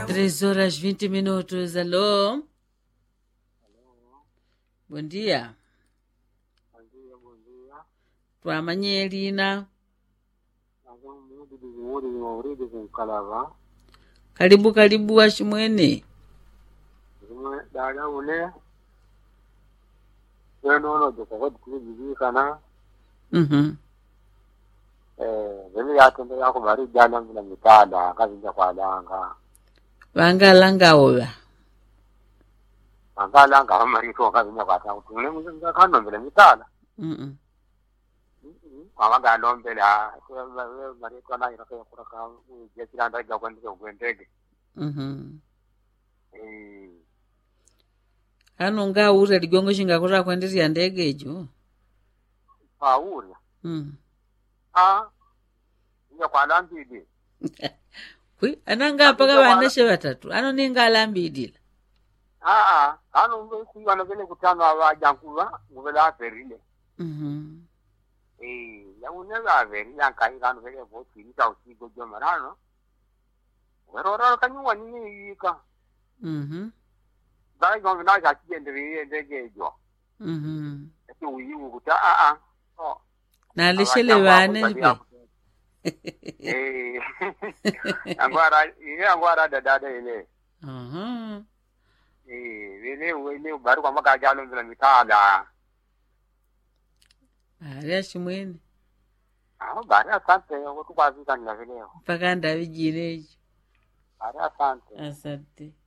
Três horas 20 minutos. Alô? Bom dia. Bom dia, bom dia. Twamanye lina. Nazo mudi bizimuri zimauridi zinkalava. Karibu karibu washimwene. Zimwe dada une. Wenono jokokoti kuzibikana. Mhm. Eh, zimi yatende yako bari jana mbila mitada kazinja kwa danga. Vangalangawola. Angala nga amarito kazinja kwa danga. Tule mzinga kano mbila mitada. Mhm. Mama galombela. Marito na irake kuraka. Jesira ndaja kwendeke ukwendeke. Mhm. Eh. Ano ngaura ligongo chingakura kwendirya ndege ijo. Paura. Mhm. Ah. Nja kwa lambidi. Kwi ananga paka vaneshe vatatu. Ano ninga alambidila. aa kano mbe kuiwana vele kutano avajankuva nguvele averile Mhm. eh yaune vaverile ankai kano vele votirita usigo jomarano weroraro kanyuwa nini yika Mhm. dai gombe na chachienderie ndegejo Mhm. ati uyiwu kuta aa oh Nalishele vane nipe. eh angwara ile angwara dadada ile Mhm. eh vile wele bari kwa makajalo mbele mitada Ari ashimwene. ah bari asante wotukwazika nila vileo Mpaka ndavijirejo. bari asante Asante.